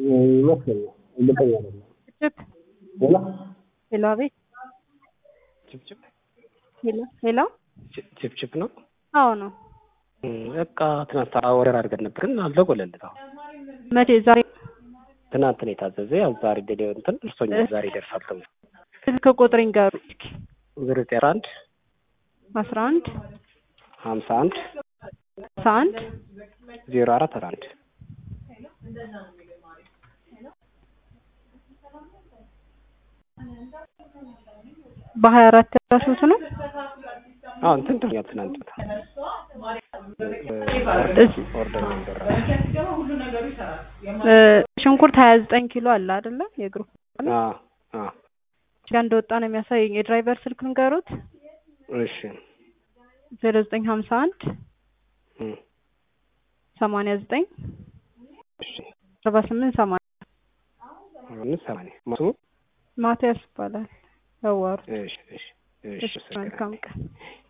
ይመስለኛል። እርግጠኛ አይደለም። ችፕ ሌላ ሄሎ፣ አቤት። ችፕችፕ ሄሎ ሄሎ፣ ችፕችፕ ነው። አዎ ነው። በቃ ትናንት ወረር አድርገን ነበር ግን አልደወለልት። አሁን መቼ? ዛሬ ትናንት ነው የታዘዘ። ያው ዛሬ ደደ እንትን እርሶኛል ዛሬ ይደርሳል ተብሎ ስልክ ቁጥሬን ጋሩ ዜሮ ዘጠኝ አንድ አስራ አንድ ሀምሳ አንድ አስራ አንድ ዜሮ አራት አስራ አንድ በሀያ አራት ያራሱት ነው። አዎ እንትን ነው ትናንት ኦርደር ነበር። ሽንኩርት ሀያ ዘጠኝ ኪሎ አለ አይደለ? የግሩፕ አዎ አዎ ጋር እንደወጣ ነው የሚያሳየኝ። የድራይቨር ስልክ ንገሩት። እሺ ዜሮ ዘጠኝ ሀምሳ አንድ እም፣ ሰማንያ ዘጠኝ እሺ አርባ ስምንት ሰማንያ አምስት ሰማንያ ማሱ ማቲያስ ይባላል። ያዋሩት። እሺ እሺ እሺ እሺ መልካም ቀን።